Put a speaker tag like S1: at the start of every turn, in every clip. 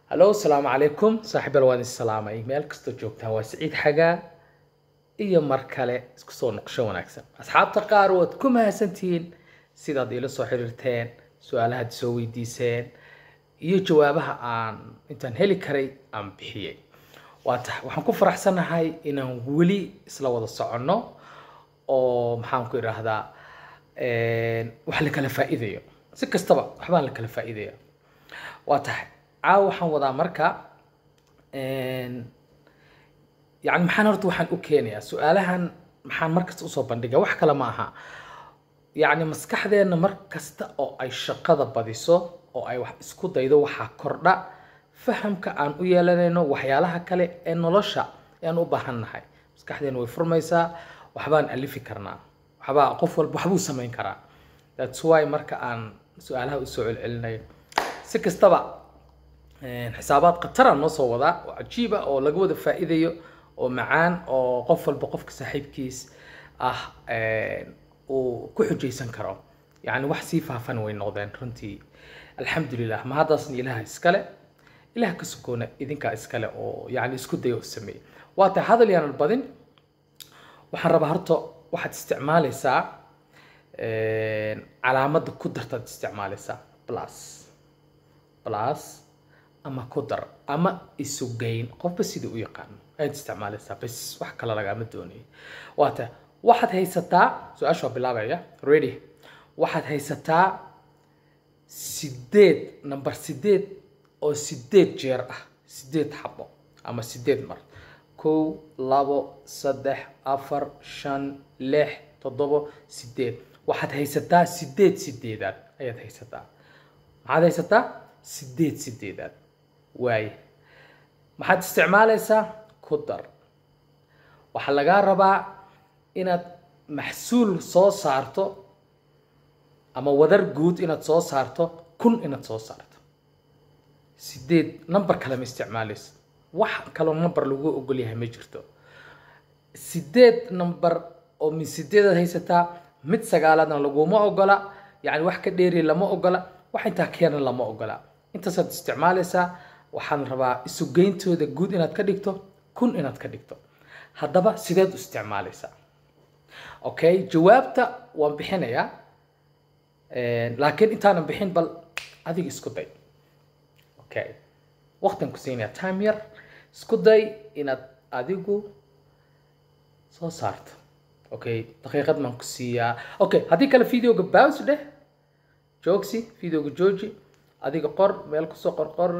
S1: hallo asalaamu calaykum saaxiibal waan is salaamay meel kastoo joogtaan waa siciid xagaa iyo mar kale isku soo noqosho wanaagsan asxaabta qaar waad ku mahadsantihiin sidaad iila soo xiriirteen su-aalahaad soo weydiiseen iyo jawaabaha aan intaan heli karay aan bixiyey waa tahay waxaan ku faraxsanahay inaan weli isla wada soconno oo maxaan ku idhaahdaa wax la kala faa'iidayo si kastaba waxbaan la kala faa'iidaya waa tahay caawa waxaan wadaa marka yani maxaan horta waxaan u keenayaa su-aalahan maxaan markasta usoo bandhiga wax kale ma aha yacni maskaxdeenna mar kasta oo ay shaqada badiso oo ay wax isku daydo waxaa kordha fahamka aan u yeelanayno waxyaalaha kale ee nolosha aan u baahan nahay maskaxdeena way furmaysaa waxbaan alifi karnaa waxbaa qof walba waxbuu samayn karaa thats why marka aan su-aalaha usoo celcelinayo si kastaba xisaabaad khatara noo soo wadaa oo cajiiba oo laga wada faa'iidayo oo macaan oo qof walba qofka saaxiibkiis ah uu ku xujaysan karo yacni wax sii faafan way noqdeen runtii alxamdulilah ma haddaasna ilaha iskale ilaah ka sukoona idinkaa iskale oo yacni isku daya oo sameeyey waa tahay hadal yaanan badin waxaan rabaa horta waxaad isticmaalaysaa calaamadda ku dartaad isticmaalaysaa plus plus ama ku dar ama isugeyn qofba sidii u yaqaano ayaad isticmaalaysaa bas wax kale lagaama doonaya waa tahay waxaad haysataa su-aasha waa bilaabaya ready waxaad haysataa sideed number sideed oo sideed jeer ah sideed xabo ama sideed mar kow labo saddex afar shan lix toddobo sideed waxaad haysataa sideed sideedaad ayaad haysataa maxaad haysataa sideed sideedaad waaye maxaad isticmaalaysaa ku dar waxaa lagaa rabaa inaad maxsuul soo saarto ama wadar guud inaad soo saarto kun inaad soo saarto sideed number kale ma isticmaalayso wax kaloo number lagu ogol yahay ma jirto sideed number oo min sideedaad haysataa mid sagaalaadna laguma ogola yacni wax ka dheeri lama ogola wax intaa keena lama ogola intaasaad isticmaalaysaa waxaan rabaa isugeyntooda guud inaad ka dhigto kun inaad ka dhigto haddaba sideed u isticmaalaysaa okay jawaabta waan bixinayaa laakiin intaanan bixin bal adiga isku day okay waqtian ku siinaya time yar isku day inaad adigu soo saarto okay daqiiqad baan ku siiyaa okay haddii kale videoga bows dheh joogsi videoga jooji adiga qor meel kusoo qor qor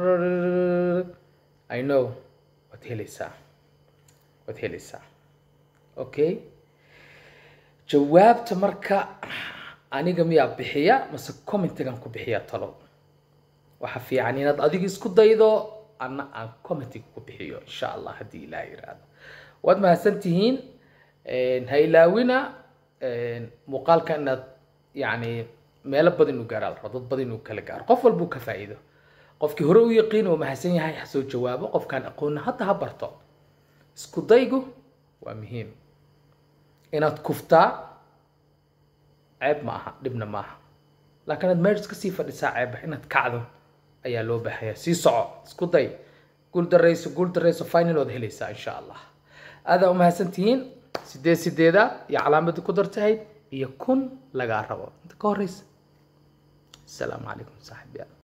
S1: i know waad helaysaa waad helaysaa okay jawaabta marka aniga miyaa bixiya mase commentigan ku bixiya talo waxa fiican inaad adiga isku daydo anna aan commentiga ku bixiyo insha allah haddii ilaah yiraahdo waad mahadsan tihiin ha ilaawina muuqaalka inaad yacni meelo badan inuu gaaraa la rabo dad badan inuu kala gaaro qof walbuu ka faa'iido qofkii hore u yaqiin oo mahadsan yahay ha soo jawaabo qofkaan aqoonna hadda ha barto isku daygu waa muhiim inaad kuftaa ceeb ma aha dhibna ma aha laakiin aad meesha kasii fadhisaa ceeb inaad kacdo ayaa loo baahaya sii soco isku day guul darayso guul darayso final waad helaysaa insha allah aadaa umahadsan tihiin sideed sideeda iyo calaamadii ku dartahayd iyo kun lagaa rabo inta ka horeysa asalaamu calaykum saaxiibyaal